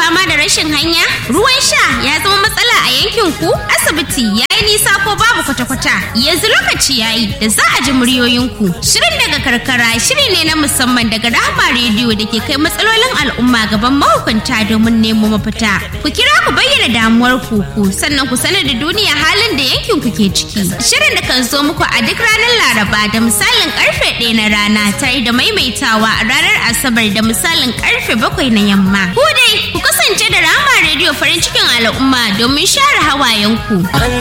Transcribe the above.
fama da rashin hanya? Ruwan sha ya zama matsala a yankin ku? Asibiti ya yi nisa ko babu kwata-kwata? Yanzu lokaci ya yi da za a ji muryoyinku. Shirin daga karkara shiri ne na musamman daga Rahama rediyo da ke kai matsalolin al'umma gaban mahukunta domin nemo mafita. Ku kira ku bayyana damuwar ku ku sannan ku sanar da duniya halin da yankin ku ke ciki. Shirin da kan zo muku a duk ranar Laraba da misalin karfe ɗaya na rana tare da maimaitawa a ranar Asabar da misalin karfe bakwai na yamma. Ku dai ku kasance da Rahama rediyo farin cikin al'umma domin share hawayenku. An